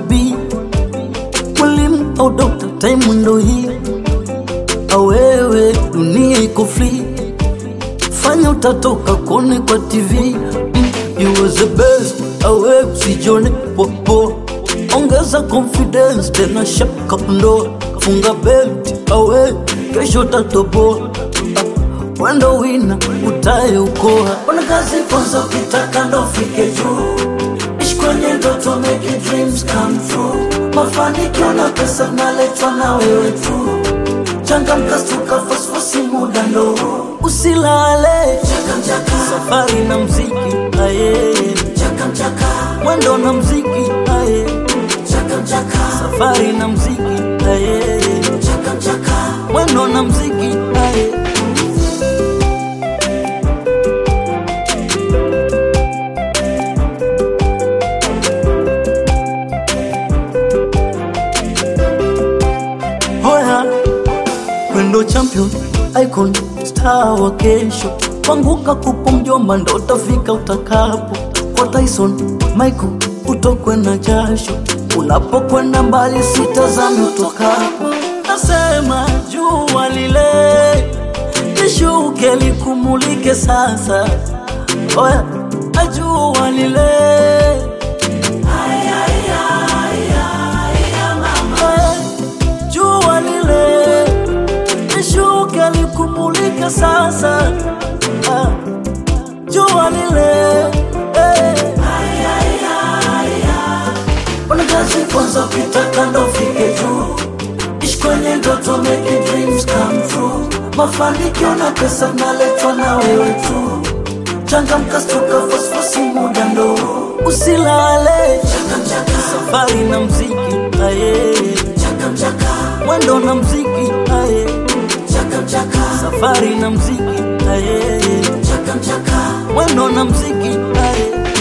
be mwalimu au dokta, time ndo hii awewe, dunia iko free, fanya utatoka kone kwa TV mm, you was the best, awe usijone popo, ongeza confidence tena shaka ndo funga belt, awe kesho tatoboa wendo wina utaye ukoa Ona kazi kwanza ukitaka ndo fike juu Ishi kwenye ndoto make your dreams come true Mafanikio na pesa naletwa na wewe tu Changamka stuka fosfosi muda ndo huu. usilale Chaka mchaka, safari na mziki aye chaka mchaka, mwendo na mziki aye chaka mchaka, safari na mziki aye chaka mchaka mwendo na mziki aye Hoya Wendo champion icon star wa kesho panguka kupo mjomba ndo utafika utakapo kwa Tyson Michael utokwe na jasho unapokwenda mbali sitazame utokapo nasema jua lile lishuke likumulike sasa oya ajua lile Eh, jua lile lishuke likumulike sasa ah, jua lile eh. Ona kazi kwanza ukitaka ndo fike juu Ishi kwenye ndoto make your dreams come true Mafanikio na pesa naletwa na wewe tu Changamka stuka fosfosi muda ndo huu. usilale Chaka mchaka, safari na mziki aye chaka mchaka, mwendo na mziki aye chaka mchaka, safari na mziki aye chaka mchaka mwendo na mziki aye